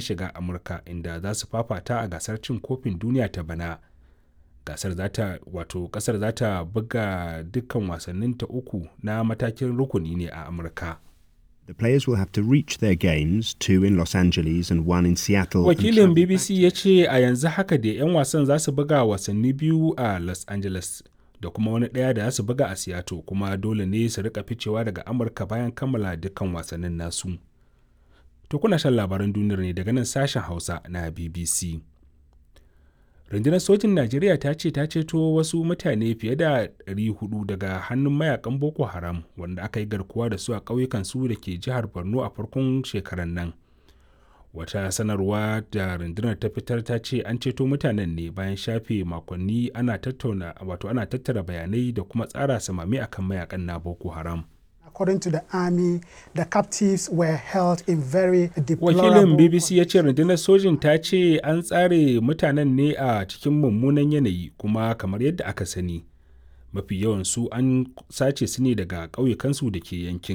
shiga amurka inda za su fafata a gasar cin kofin duniya ta bana gasar zata wato kasar za ta buga dukkan wasannin ta uku na matakin rukuni ne a amurka The players will have to reach their games, two in Los Angeles and one in Seattle. and wakilin travel bbc ya ce a yanzu haka da 'yan wasan za su buga wasanni biyu a los angeles da kuma wani ɗaya da za su buga a seattle kuma dole ne su rika ficewa daga amurka bayan kammala dukkan wasannin nasu to kuna shan labaran duniyar ne daga nan sashen hausa na bbc rundunar sojin najeriya ta ce ta ceto wasu mutane fiye da 400 daga hannun mayakan boko haram wanda aka yi garkuwa da su a ƙauyukan su da ke jihar borno a farkon shekarar nan wata sanarwa da rundunar ta fitar ta ce an ceto mutanen ne bayan shafe makonni ana tattauna wato ana tattara bayanai da kuma tsara samami akan mayakan na boko haram According to the army, the captives were held in very wakilin deplorable bbc ya ce rundunar sojin ta ce an tsare mutanen ne a cikin mummunan yanayi kuma kamar yadda aka sani mafi yawan su an sace su ne daga ƙauyukansu da ke yankin